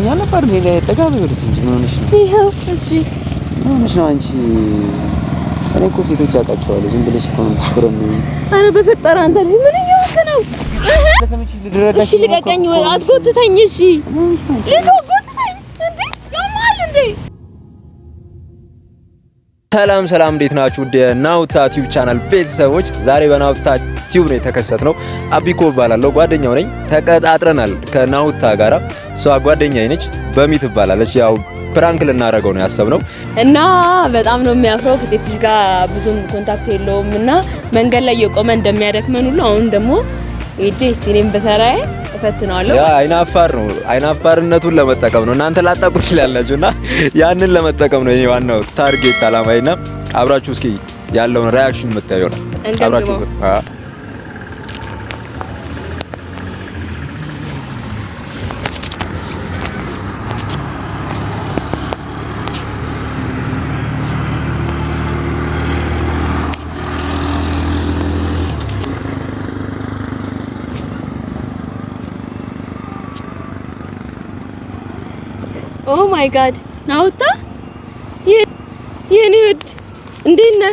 ነበር እንዴ? ጠጋ በይ ወደዚህ እንጂ ምን ሆነሽ ነው? ይኸው እሺ ምን ሆነሽ ነው አንቺ? እኔ እኮ ሴቶች አውቃቸዋለሁ። ዝም ብለሽ እኮ ነው የምትሽኮረሚው። ኧረ በፈጠረ አንተ ልጅ ምን እየሆንክ ነው? ከተመችሽ ልረዳሽ እሺ ልቀቀኝ፣ ወይ አትጎትተኝ። እሺ ልቀው ጎትተኝ። እንዴ ያማል እንዴ? ሰላም ሰላም፣ እንዴት ናችሁ? ወደ ናውታ ቲዩብ ቻናል ቤተሰቦች፣ ዛሬ በናውታ ቲዩብ ነው የተከሰትነው። አቢኮ እባላለሁ፣ ጓደኛው ነኝ። ተቀጣጥረናል ከናውታ ጋራ። እሷ ጓደኛዬ ነች፣ በሚ ትባላለች። ያው ፕራንክ ልናደርገው ነው ያሰብነው። እና በጣም ነው የሚያፍረው። ከሴቶች ጋር ብዙም ኮንታክት የለውም እና መንገድ ላይ የቆመ እንደሚያደክመን ሁሉ አሁን ደግሞ ሄጄ እስቲ እኔም በተራዬ እፈትነዋለሁ። ያ አይናፋር ነው። አይናፋርነቱን ለመጠቀም ነው። እናንተ ላጣቁ ትችላላችሁ እና ያንን ለመጠቀም ነው የኔ ዋናው ታርጌት አላማዬና አብራችሁ እስኪ ያለውን ሪያክሽን የምታዩ ነው። እንገምግመው። አ ኦ ማይ ጋድ ናውታ የኔ ውድ እንዴት ነህ?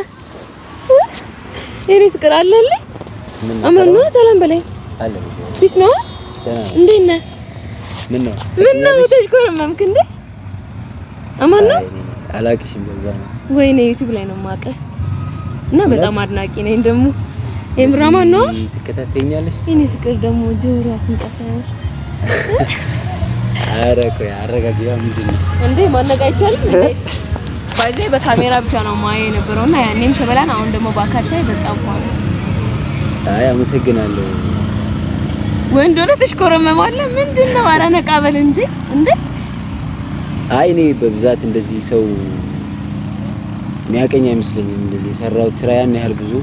የኔ ፍቅር አለልኝ። አማን ነው። ሰላም በላይ አለ ፒስ ነው። እንዴት ነህ? ምን ነው ምን ነው ተሽኮረመምክ እንዴ? አማን ነው። አላቅሽም። በዛ ነው ወይኔ ዩቲዩብ ላይ ነው የማውቅህ እና በጣም አድናቂ ነኝ። ደግሞ የምራማን ነው። ትከታተኛለሽ? የኔ ፍቅር ደግሞ ጆሮ አፍንጫ ኧረ ቆይ አረጋጊያ። ምንድን ነው እንዴ ማነቅ አይቻልም እንዴ? ባይዜ በካሜራ ብቻ ነው ማየው የነበረውና ያኔም ሸበላን አሁን ደግሞ በአካል ሳይ በጣም ፏል አይ አመሰግናለሁ። ወይ እንደሆነ ተሽኮረመማለህ። ምንድን ነው? ኧረ ነቃ በል እንጂ እንዴ! አይ እኔ በብዛት እንደዚህ ሰው የሚያቀኝ አይመስለኝም። እንደዚህ የሰራሁት ስራ ያን ያህል ብዙ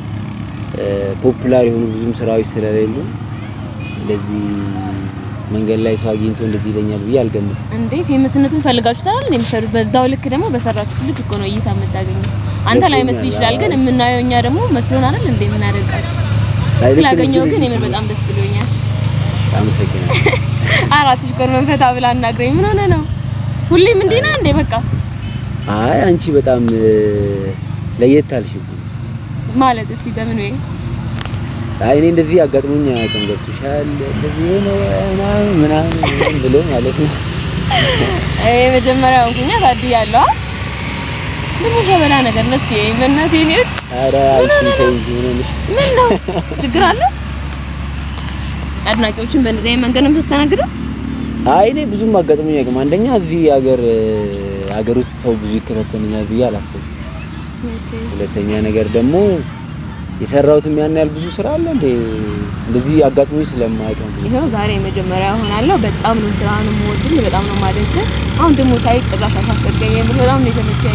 ፖፑላር የሆኑ ብዙም ስራዎች ስለሌሉ እንደዚህ መንገድ ላይ ሰው አግኝቶ እንደዚህ ይለኛል ብዬ አልገምትም። እንዴ ፌመስነቱን ፈልጋችሁታል እንዴ? የምትሰሩት በዛው ልክ ደግሞ በሰራችሁት ልክ እኮ ነው እይታ የምታገኘው። አንተ ላይ መስል ይችላል፣ ግን የምናየው እኛ ደግሞ መስሎን አይደል እንዴ የምናደርጋችሁ። አይ ልክ ነሽ፣ ስላገኘው ግን ልክ የምር ነሽ። በጣም ደስ ብሎኛል። አመሰግናለሁ። አራት ሽኮር መንፈታ ብላ አናግረኝ። ምን ሆነ ነው? ሁሌም እንዲህ ነህ እንዴ? በቃ አይ አንቺ በጣም ለየት አልሽብኝ። ማለት እስቲ በምን ወይ አይ እኔ እንደዚህ አጋጥሞኝ አያውቅም። ገብቶሻል? እንደዚህ ሆነ ምናምን ምናምን ምናምን ብሎ ማለት ነው። አይ መጀመሪያው እንኩኛ ታድያለሁ። ምን ሸበላ ነገር ነው? እስቲ በእናትህ እኔ ኧረ አንቺ ተይ እንጂ ምን ሆነሽ? ምን ነው ችግር አለ? አድናቂዎችን በእንደዚህ አይነት መንገድ ነው የምታስተናግደው? አይ እኔ ብዙም አጋጥሞኝ አያውቅም። አንደኛ እዚህ ሀገር ሀገር ውስጥ ሰው ብዙ ይከታተለኛል ብዬ አላስብም። ሁለተኛ ነገር ደግሞ የሰራሁትም ያን ያህል ብዙ ስራ አለ እንዴ እንደዚህ አጋጥሞኝ ስለማያውቅ ነው። ይኸው ዛሬ መጀመሪያ ሆናለሁ። በጣም ነው ስራህን የምወድል፣ በጣም ነው የማደንቅህ። አሁን ደግሞ ሳይ ጭራሽ አሳፈርከኝ። የምር በጣም ነው የተመቸኝ።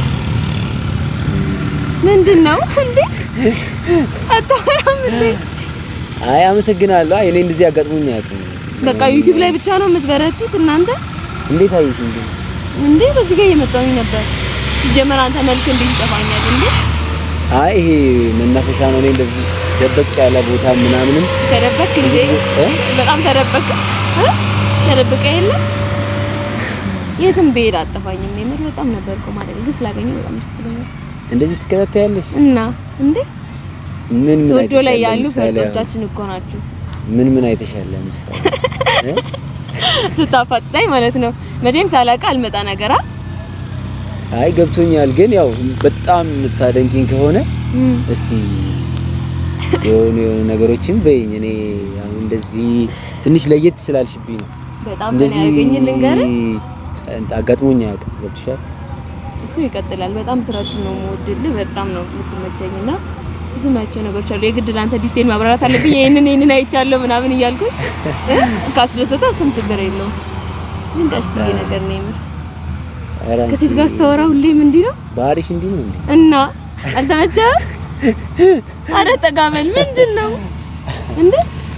ምንድን ነው እንዴ አታወራም እንዴ? አይ አመሰግናለሁ። አይ እኔ እንደዚህ አጋጥሞኝ አያውቅም። በቃ ዩቲዩብ ላይ ብቻ ነው የምትበረቱት እናንተ እንዴት አየሽ እንዴ? እንዴ? በዚህ ጋር እየመጣሁኝ ነበር። ሲጀመር አንተ መልክ እንዴት ይጠፋኛል እንዴ? አይ ይሄ መናፈሻ ነው። እኔ እንደዚህ ደበቅ ያለ ቦታ ምናምንም ተደበቅ እንዴ? እ? በጣም ተደበቅ እ? ተደብቀ የለ የትም ብሄድ አጠፋኝም። የምር በጣም ነበር እኮ ማለት ግን ስላገኘሁ በጣም ደስ ብሎኛል። እንደዚህ ትከታተያለሽ? እና እንዴ ምን ምን ሶዶ አይተሻል? ላይ ያሉ ለምሳሌ አሁን ፈርጦቻችን እኮ ናቸው ምን ምን አይተሻል? ለምሳሌ እ? ስታፋጥጣኝ ማለት ነው። መቼም ሳላውቅ አልመጣ ነገራ አይ ገብቶኛል። ግን ያው በጣም የምታደንቂኝ ከሆነ እስቲ የሆኑ የሆኑ ነገሮችን በይኝ። እኔ አሁን እንደዚህ ትንሽ ለየት ስላልሽብኝ ነው። በጣም ምን ያደርገኝ ልንገርህ አጋጥሞኝ አያውቅም። ገብቶሻል? እኮ ይቀጥላል። በጣም ስራችሁ ነው የምወድልህ። በጣም ነው የምትመቸኝና ብዙ ማያቸው ነገሮች አሉ። የግድ ለአንተ ዲቴል ማብራራት አለብኝ። ይሄንን ይሄንን አይቻለሁ ምናምን እያልኩኝ እ? ካስደሰተ እሱም ችግር የለውም። ግን ቀስ ብዬ ነገር ነው የምር ኧረ አንቺ ከሴት ጋር ስታወራ ሁሌም እንዲህ ነው ባህሪሽ እንዲህ ነው እንዴ? እና አልተመቸህም? ኧረ ጠጋ በል ምንድን ነው እንዴ?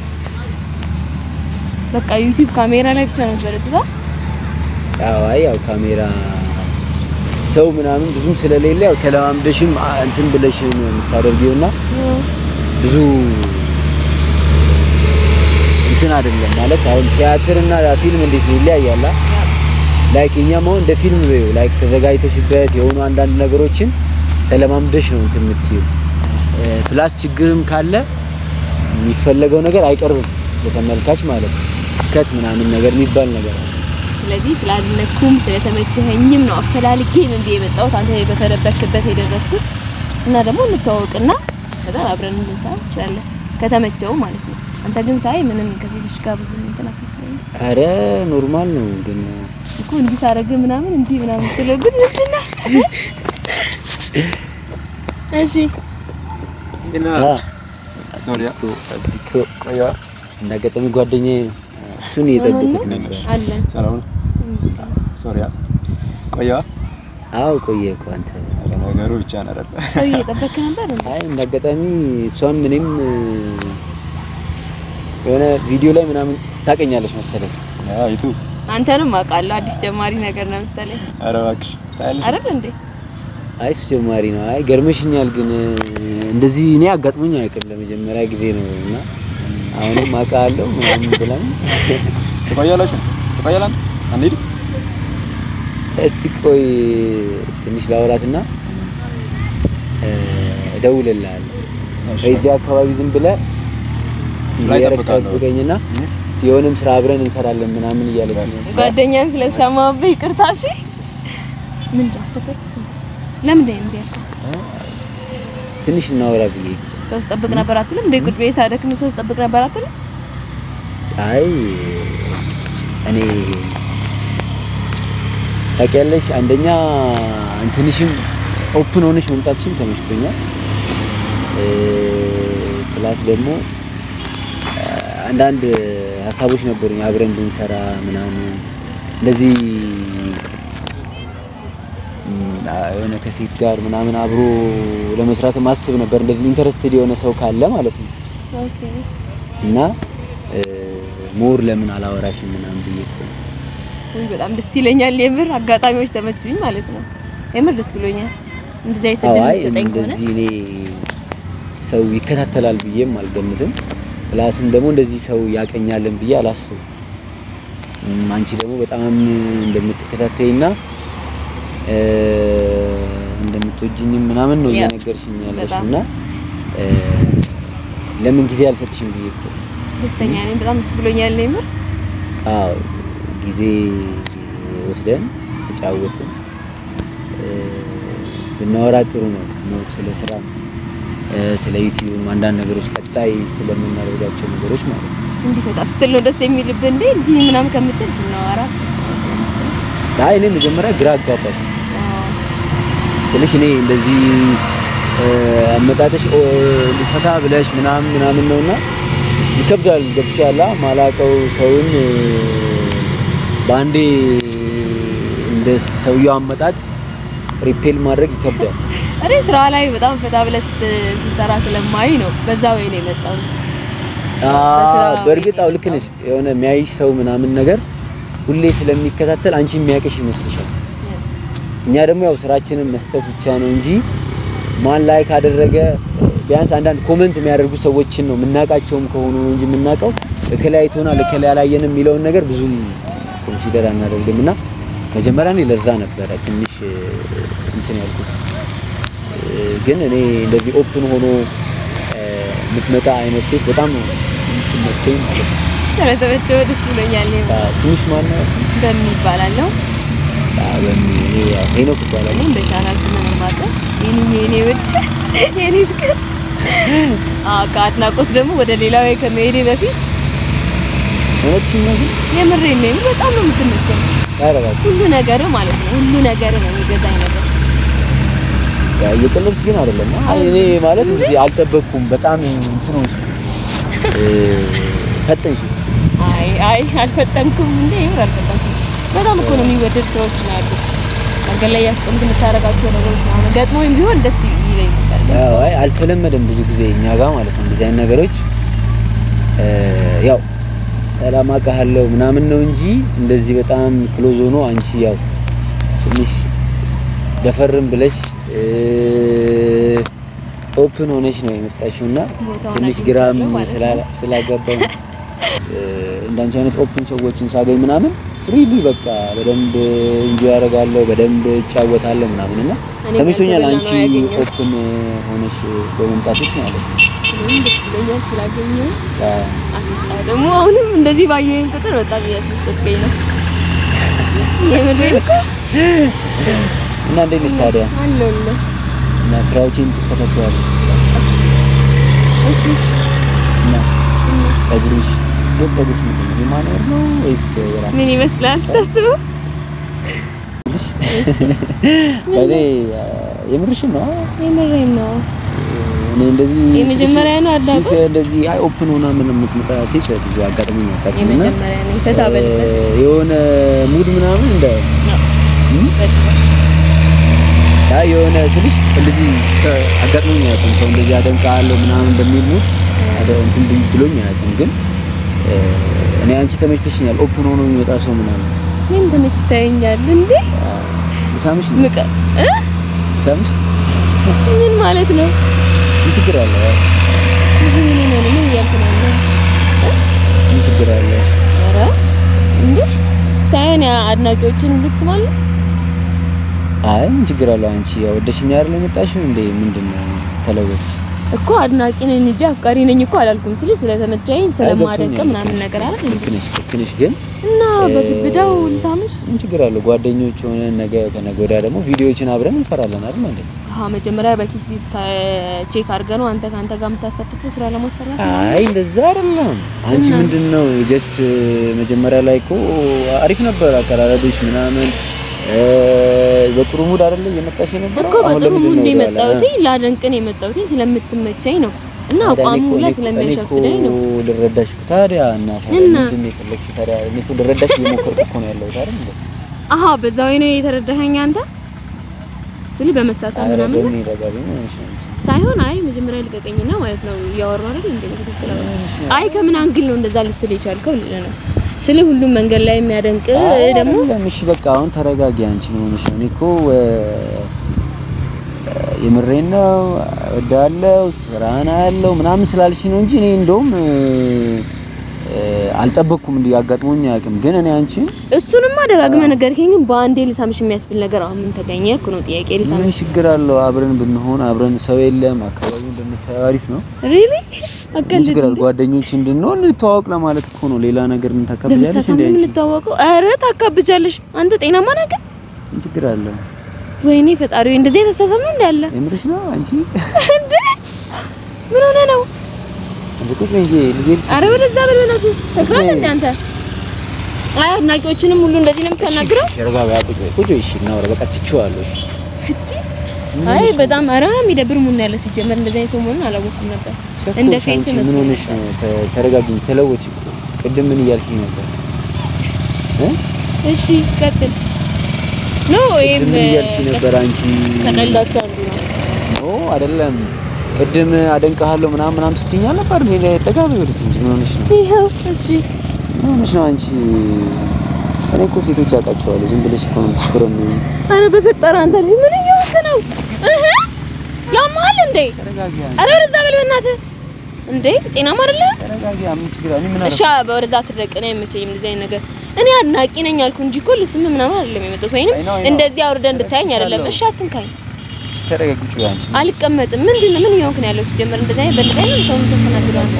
በቃ ዩቲዩብ ካሜራ ላይ ብቻ ነው በለጥታ አዎ አይ ያው ካሜራ ሰው ምናምን ብዙም ስለሌለ ያው ተለማምደሽም አ- እንትን ብለሽ ነው የምታደርጊውና ብዙ እንትን አይደለም ማለት አሁን ቲያትር እና ፊልም እንዴት ይለያያል? ላይክ እኛም አሁን እንደ ፊልም በይው ላይክ ተዘጋጅተሽበት የሆኑ አንዳንድ ነገሮችን ተለማምደሽ ነው እንትን የምትይው። ፕላስ ችግርም ካለ የሚፈለገው ነገር አይቀርብም ለተመልካች ማለት ነው። ስከት ምናምን ነገር የሚባል ነገር አለ። ስለዚህ ስላልነኩም ስለተመቸኸኝም ነው አፈላልጌ ምን ብዬ የመጣሁት አንተ በተደበክበት የደረስኩት እና ደግሞ እንተዋወቅና ከዛ አብረን ልንሰራ እንችላለን ከተመቸው ማለት ነው። አንተ ግን ሳይ ምንም ከሴቶች ጋር ብዙ እንትን አትመስለኝም አረ ኖርማል ነው ግን እኮ እንዲህ ሳረግ ምናምን እንዲህ ምናምን ትለው ግን ምንድን ነው? እሺ አ ሶሪያ እኮ እንዳጋጣሚ ጓደኛዬ ነው እሱን እየጠበቁት ነበር። አለን ሰላም ሶሪያ ቆያ አዎ ቆየ እኮ አንተ ነገሩ ብቻ ነው አይደል? ሰው እየጠበክ ነበር እንዴ? አይ እንዳጋጣሚ እሷም እኔም የሆነ ቪዲዮ ላይ ምናምን ታቀኛለች መሰለኝ። አይቱ አንተንም አውቃለሁ አዲስ ጀማሪ ነገር ነው መሰለኝ ኧረ እባክሽ ታያለሽ። አይደል እንዴ? አይ እሱ ጀማሪ ነው። አይ ገርመሽኛል፣ ግን እንደዚህ እኔ አጋጥሞኝ አያውቅም ለመጀመሪያ ጊዜ ነው እና አሁንም አውቃለሁ ምናምን ብላኝ ትቆያላችሁ? ትቆያላችሁ? አንዴ እስቲ ቆይ ትንሽ ላውራትና እደውልልሃለሁ። እዚህ አካባቢ ዝም ብለህ ላይ እየረካ እጠብቃለሁ። ጠብቀኝና እስቲ የሆነም ስራ አብረን እንሰራለን ምናምን እያለች ነው። ጓደኛን ስለሰማሁብህ ይቅርታ። እሺ ምን አስተፈርኩት? ለምን እንደ ያልከው ትንሽ እናወራ ብዬ ሰው ስጠብቅ ነበር አትልም? እንደ ቁጭ ብዬ ሳደክም ሰው ስጠብቅ ነበር አትልም? አይ እኔ ታውቂያለሽ፣ አንደኛ እንትንሽም ኦፕን ሆነሽ መምጣትሽም ተመችቶኛል። ፕላስ ደግሞ አንዳንድ ሀሳቦች ነበሩኝ አብረን ብንሰራ ምናምን እንደዚህ የሆነ ከሴት ጋር ምናምን አብሮ ለመስራት ማስብ ነበር። እንደዚህ ኢንተረስትድ የሆነ ሰው ካለ ማለት ነው ኦኬ እና ሞር ለምን አላወራሽም ምናምን ብዬ እኮ ነው። ውይ በጣም ደስ ይለኛል። የምር አጋጣሚዎች ተመቹኝ ማለት ነው። የምር ደስ ብሎኛል። እንደዚህ አይነት አዎ እድል አይ የሚሰጠኝ ከሆነ እንደዚህ እኔ ሰው ይከታተላል ብዬም አልገምትም። ፕላስም ደግሞ እንደዚህ ሰው ያቀኛለን ብዬ አላስብም። እም፣ አንቺ ደግሞ በጣም እንደምትከታተይና እ፣ እንደምትወጂኝም ምናምን ነው ያ፣ እየነገርሽኝ ያለሽ በጣም። እና እ፣ ለምን ጊዜ አልሰጥሽም ብዬ እኮ ነው። ደስተኛ ነኝ። በጣም ደስ ብሎኛል። የምር አዎ ጊዜ ወስደን ተጫወትን እ፣ ብናወራ ጥሩ ነው። ሞር ስለ ስራ እ፣ ስለ ዩቲዩብ አንዳንድ ነገሮች ቀጣይ ስለምናደርጋቸው ነገሮች ማለት ነው። እንዲፈታ ስትል ነው ደስ የሚልብህ እንዴ? እንዲህ ምናምን ከምትል ስናወራ አይ እኔ መጀመሪያ ግራ አጋባሽ ስልሽ እኔ እንደዚህ እ፣ አመጣጥሽ ኦ፣ ሊፈታ ብለሽ ምናምን ምናምን ነውና ይከብዳል። ገብቶሻል? ማላቀው ሰውን እ፣ በአንዴ እንደ ሰውየው አመጣጥ ሪፔል ማድረግ ይከብዳል። እኔ ስራ ላይ በጣም ፈታ ብለህ ስት- ስትሰራ ስለማይ ነው በዛ ወይ ነው የመጣው። በስራ አዎ በእርግጥ ወይ አዎ ልክ ነሽ። የሆነ የሚያይሽ ሰው ምናምን ነገር ሁሌ ስለሚከታተል አንቺ የሚያውቅሽ ይመስልሻል። እኛ ደግሞ ያው ስራችንን መስጠት ብቻ ነው እንጂ ማን ላይ ካደረገ ቢያንስ አንዳንድ ኮመንት የሚያደርጉ ሰዎችን ነው የምናውቃቸውም ከሆኑ ነው እንጂ የምናውቀው እከላይ አይቶናል እከላይ አላየንም የሚለውን ነገር ብዙም ኮንሲደር አናደርግም እና መጀመሪያ እኔ ለዛ ነበረ ትንሽ እ፣ እንትን ያልኩት እ፣ ግን እኔ እንደዚህ ኦፕን ሆኖ እ፣ የምትመጣ አይነት ሴት በጣም ነው የምትመቸኝ ማለት ነው። ስለተመቸው ደስ ብሎኛል። አ፣ ስምሽ ማነው? በምን ይባላለሁ? አ፣ በሚ- እኔ ያው ሄኖክ ይባላል። እኔም በቻናል ስም ነው የማውቀው። የኔ የኔ ውድ የኔ ፍቅር አዎ ከአድናቆት ደግሞ ወደ ሌላው ከመሄዴ በፊት እውነትሽን ነው ግን የምሬን ነው። በጣም ነው የምትመቸኝ። ኧረ እባክሽ ሁሉ ነገር ማለት ነው ሁሉ ነገር ነው የሚገዛኝ ነገር ያ እየቀለድሽ ግን አይደለም። አይ እኔ ማለት እዚህ አልጠበቅኩም። በጣም እንትኑ እ ፈጠንሽ። አይ አይ አልፈጠንኩም እንዴ ይምር አልፈጠንኩም። በጣም እኮ ነው የሚወደድ ሰዎች ነው ያሉ መንገድ ላይ ያስቆምክ የምታደርጋቸው ነገሮች ምናምን ገጥሞኝ ቢሆን ደስ ይለኝ ነበር። ግን ያው አይ አልተለመደም ብዙ ጊዜ እኛ ጋር ማለት ነው እንደዚህ አይነት ነገሮች እ ያው ሰላም አውቃለሁ ምናምን ነው እንጂ እንደዚህ በጣም ክሎዝ ሆኖ አንቺ ያው ትንሽ ደፈርም ብለሽ እ ኦፕን ሆነሽ ነው የመጣሽው እና ቦታውን ትንሽ አግኝቻለሁ ግራም ማለት ነው። ስላ- ስላገባኝ እ፣ እንዳንቺ አይነት ኦፕን ሰዎችን ሳገኝ ምናምን ፍሪሊ በቃ በደንብ እንጂ ያደርጋለሁ በደንብ እጫወታለሁ ምናምን እና እኔ ተመችቶኛል። በተበላ አንቺ ነው ያገኘሁት። ኦፕን ሆነሽ በመምጣትሽ ማለት ነው። እኔም ደስ ብሎኛል ስላገኘሁ። አዎ። አፍንጫ ደግሞ አሁንም እንደዚህ ባየኸኝ ቁጥር በጣም እያስመሰልከኝ ነው። የምሬን እኮ እና እንዴት ነሽ ታዲያ? አለሁልህ። እና ስራዎችን ትከታተያለሽ እሺ እና ፀጉርሽ ግን ፀጉርሽ ምንድን ነው የማኖር ነው ወይስ የራስሽ? ምን ይመስላል ታስበው? እኔ የምርሽን ነው የምሬን ነው። እኔ እንደዚህ የመጀመሪያ ነው አዳቆት? ሴት እንደዚህ አይ ኦፕን ሆና ምን የምትመጣ ሴት ብዙ አጋጥሞኝ አታውቅም። እና የመጀመሪያ ነኝ። ፈታ በልበት እ፣ የሆነ ሙድ ምናምን እንደ እም? አይ የሆነ ስልሽ እንደዚህ ሰ- አጋጥሞኝ አያውቅም። ሰው እንደዚህ አደንቃለሁ ምናምን በሚል ሙድ አደ እንትን ብ- ብሎኝ አያውቅም። ግን እ፣ እኔ አንቺ ተመችተሽኛል። ኦፕን ሆኖ የሚወጣ ሰው ምናምን ምን ተመችተኸኛል እንዴ? ሳምሽ ነው ምቀ እ? ሳምሽ ምን ማለት ነው? ምን ችግር አለ? ምን ምን ምን ምን እያልክ ነው ያለው? ምን ችግር አለ? ኧረ እንዴ ሳይሆን ያ አድናቂዎችን ሁሉ ትስማለህ? አይ ምን ችግር አለ? አንቺ ያው ወደሽኝ አይደል የመጣሽው እንዴ? ምንድነው ተለወጥሽ? እኮ አድናቂ ነኝ እንጂ አፍቃሪ ነኝ እኮ አላልኩም። ስለ ስለተመቸኝ ስለማደንቅ ገብቶኛል። ምናምን ነገር አይደል ልክ እንዴ? ነሽ ልክ ነሽ ግን እና በግብዳው ልሳምሽ? ምን ችግር አለው? ጓደኞች ሆነን ነገ ከነገ ወዲያ ደግሞ ቪዲዮዎችን አብረን እንሰራለን አይደል እንዴ? አሃ መጀመሪያ በኪስ ቼክ አድርገህ ነው አንተ ከአንተ ጋር የምታሳትፈው ስራ ለማሰራት ነው? አይ እንደዛ አይደለም። አንቺ እና? ምንድነው ጀስት መጀመሪያ ላይ እኮ አሪፍ ነበር አቀራረብሽ ምናምን እ፣ በጥሩ ሙድ አይደለ እየመጣሽ የነበረው እኮ አሁን በጥሩ ለምንድን ሙድ ነው ነው ወደኋላ? የመጣሁት። ላደንቅ ነው የመጣሁት ስለምትመቸኝ ነው እና ታዲያ እኔ አቋሙ እኮ- ሁላ እኔ እኮ- ስለሚያሸፍደኝ እኔ ነው። እኮ ልረዳሽ እኮ ታዲያ እና ታዲያ እና? ምንድን ነው የፈለግሽው ታዲያ? እኔ እኮ ልረዳሽ እየሞከርኩ እኮ ነው ያለሁት አይደል እንዴ? አሃ በዛ ወይ ነው የተረዳኸኝ አንተ ስል በመሳሳብ ኧረ ምናምን ነው በምን ይረዳል? ምን ሆነሽ ነው አንቺ? ሳይሆን አይ መጀመሪያ ልቀቀኝና ማለት ነው እያወራሁ አይደል እንዴ ትክክል ምን ነው። ሆነሽ ነው? አይ ከምን አንግል ነው እንደዛ ልትል የቻልከው ልልህ ነው ስለ ሁሉም መንገድ ላይ የሚያደንቅ አይ ደግሞ አይደለም። እሺ በቃ አሁን ተረጋጊ። አንቺ ምን ሆነሽ ነው? እኔ እኮ እ፣ የምሬን ነው እወዳለሁ ስራና ያለው ምናምን ስላልሽ ነው እንጂ እኔ እንደውም እ፣ እ፣ አልጠበቅኩም። እንዲህ አጋጥሞኝ አያውቅም። ግን እኔ አንቺ እሱንማ ደጋግመህ ነገርከኝ፣ ግን በአንዴ ልሳምሽ የሚያስብል ነገር አሁን ምን ተገኘ እኮ ነው ጥያቄ። ምን ልሳምሽ ችግር አለው? አብረን ብንሆን አብረን ሰው የለም አካባቢውን ብንታየው አሪፍ ነው። ሪሊ ምን አቀልድ ችግር አለው? ጓደኞች እንድንሆን እንተዋወቅ ለማለት እኮ ነው። ሌላ ነገር ምን ታካብጃለሽ በመሳሳብ እንዴ? ነው አንቺ የምንታወቀው? ኧረ ታካብጃለሽ አንተ ጤናማ ነህ ግን? ምን ችግር አለው? ወይኔ ፈጣሪ ወይ እንደዚህ የተሳሳብ ነው እንዳለ የምርሽ ነው አንቺ? እንዴ ምን ሆነ ነው? እንዴ ቁጭ በይ እንጂ ልጄ አረ ወደዛ በል በእናትህ ሰክራለህ እንደ አንተ። አይ አድናቂዎችንም ሁሉ እንደዚህ ነው የምታናግረው? ተረጋጋ። ቁጭ በይ ቁጭ በይ። እሺ እናውራ። በቃ ትችዋለሁ። እሺ ምን አይ ሆነሽ ነው? በጣም አረ የሚደብር ሙን ያለ ሲጀመር እንደዚህ አይነት ሰው መሆኑን አላወኩም ነበር። ቸኮልሽ እንደ ፌስ አንቺ ምን መስሎ ሆነሽ ነው? ተ- ተረጋጊኝ። ተለወጥሽ እኮ። ቅድም ምን እያልሽኝ ነበር? እ? እሺ ቀጥል። ኖ ይሄም ቅድም ምን እያልሽኝ ነበር አንቺ? ከቀልዳችሁ አንዱ ነው። ኦ አይደለም። ቅድም አደንቅሃለሁ ምናምን ምናምን ስትይኝ አልነበር? እኔ ጠጋ በይ ወደዚህ እንጂ ምን ሆነሽ ነው? ይኸው እሺ ምን ሆነሽ ነው አንቺ? እኔ እኮ ሴቶች አውቃቸዋለሁ። ዝም ብለሽ እኮ ነው የምትሽኮረሚው። አረ በፈጠረ አንተ ልጅ ምን እየሆንክ ነው? እህ ያማል እንዴ? ተረጋጊ አንቺ። አረ ወደዛ በል በእናትህ እንዴ ጤናማ አይደለ? ተረጋጊ። ምን ችግር አለ? እኔ ምን እሺ በወደዛ ትድረቅ ነው የምቸኝም እንደዚህ አይነት ነገር እኔ አድናቂ ነኝ አልኩ እንጂ እኮ ልስም ምናምን አይደለም የመጣሁት ወይንም አይ ነው፣ አይ ነው። እንደዚህ አውርደህ እንድታየኝ አይደለም። እሺ አትንካኝ፣ እሺ፣ ተረጋጊ። ቁጭ በይ አንቺ። አልቀመጥም። ምንድን ነው ምን እየሆንክ ነው ያለው? ሲጀመር እንደዚህ አይነት በእንደዚህ አይነት ሰው የምታስተናግደው አንተ?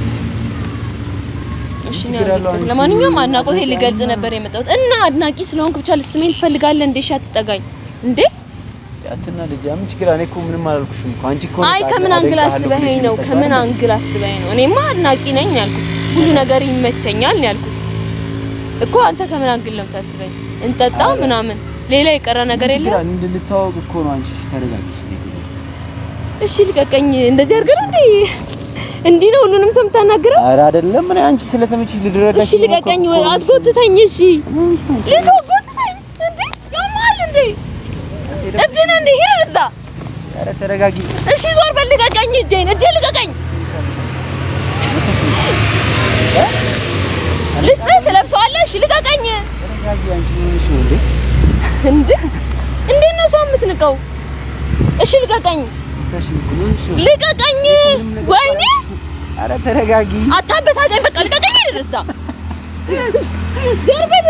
እሺ ነው ችግር አለው ያልኩት። አንቺ? ለማንኛውም አድናቆቴ ልገልጽ ነበር የመጣሁት እና አድናቂ ስለሆንክ ብቻ ልስመኝ ትፈልጋለህ እንዴ? እሺ አትጠጋኝ እንዴ? አትናደጂ። ምን ችግር አለ? እኔ እኮ ምንም አላልኩሽም እኮ። አንቺ እኮ አይ ነሽ ከምን አንግል አደንቅሃለሁ አስበኸኝ ብለሽ ነው? የመጣሽው ከምን አይደል? አንግል አስበኸኝ ነው? እኔማ አድናቂ ነኝ ያልኩት ሁሉ ነገር ይመቸኛል ነው ያልኩት እኮ። አንተ ከምን አንግል ነው የምታስበኝ? እንጠጣ አረ። ምናምን ሌላ የቀረ ነገር ምን ችግር የለም? አለ? እንድንተዋወቅ እኮ ነው። አንቺ እሺ፣ ተረጋጊ። እሺ ልቀቀኝ። እንደዚህ አድርገህ ነው እንዴ? እንዲህ ነው ሁሉንም ሰው የምታናግረው? ኧረ አይደለም። እኔ አንቺ ስለተመችሽ ልድረዳሽ እሺ ልቀቀኝ፣ እየሞከርኩ እኮ ነው። አትጎትተኝ። እሺ ልትጎትተኝ እንዴ? ያማል እንዴ? እብድ ነህ እንዴ? ሂድ እዛ። ኧረ ተረጋጊ። እሺ ዞር በል፣ ልቀቀኝ። እጄን እጄን ልቀቀኝ። ልስጥህ፣ ትለብሰዋለህ። እሺ ልቀቀኝ። ተረጋጊ። አንቺ ምን ሆነሽ ነው እንዴ? እንዴ እንዴት ነው ሰው የምትንቀው? እሺ ልቀቀኝ፣ ታሽ ምን ሆነሽ ነው? ልቀቀኝ። ወይኔ ኧረ ተረጋጊ። አታበሳጨኝ። በቃ ልቀቀኝ። ሂድ ይሄዳል እዛ ገርበድ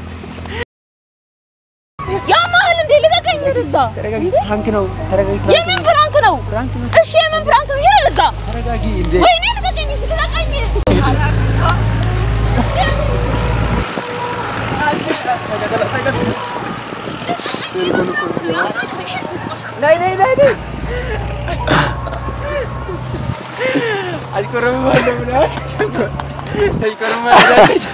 ያማህል እንዴ ልቀቀኝ እዛ ተረጋጊ። ፕራንክ ነው። ተረጋጊ። የምን ፕራንክ ነው ፕራንክ ነው። እሺ የምን ፕራንክ ነው ይሄዳል እዛ ተረጋጊ። እንዴ ወይኔ ልቀቀኝ እሺ ልቀቀኝ ናይ ናይ ናይ ናይ አሽኮረምማለሁ ብለሃል። ተሽኮረምማለች።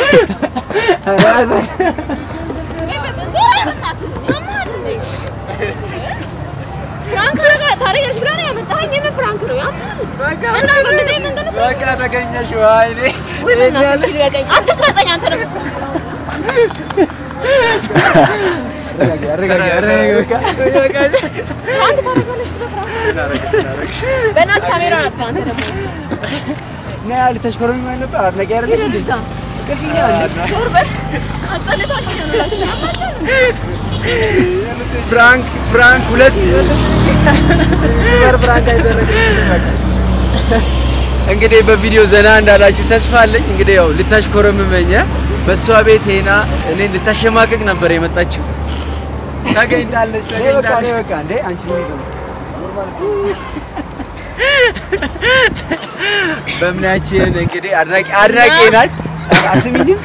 ፕራንክ አረጋ ታሪክ ብላ ነው ያመጣኸኝ የምን ፕራንክ ነው ያማህል እና በእንደዚህ መንገድ በቃ ተገኘሽ። ወይኔ ወይ በእናትሽ ልቀቀኝ አትቅረጸኝ አንተ ደግሞ አረጋጊ፣ አረጋጊ፣ በቃ ፕራንክ ታደርጋለች ብለህ ፕራንክ በእናትህ ካሜራውን አጥፋ አንተ ደግሞ ናይ ያህል ተሽኮረምማለሁ ነበር። አድናቂ አይደለሽ እንዴ? ቅፍኛ ዞር በል አስጠልቷል እያሉ ያማቸው ፕራንክ ፕራንክ ሁለት ዩቲዩበር ፕራንክ አይደረግም። እንግዲህ በቪዲዮ ዘና እንዳላችሁ ተስፋ አለኝ። እንግዲህ ያው ልታሽኮረምመኝ በእሷ ቤት ሄና እኔ ልታሸማቀቅ ነበር የመጣችው። ተገኝታለች ተገኝታለች። በቃ እንዴ አንቺ በእምናችን እንግዲህ አድናቂ አድናቂ ናት። አስሚኝም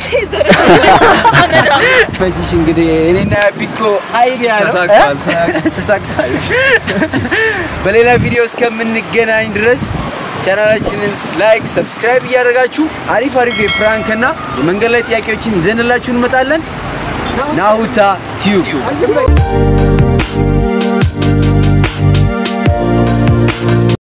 በዚሽ እንግዲህ እኔና ቢኮ አይዲያ ነው ተሳክቷል። እ? ተሳክቷል። በሌላ ቪዲዮ እስከምንገናኝ ድረስ ቻናላችንን ላይክ፣ ሰብስክራይብ እያደረጋችሁ አሪፍ አሪፍ የፕራንክ እና የመንገድ ላይ ጥያቄዎችን ይዘንላችሁ እንመጣለን። ናሁታ ቲዩብ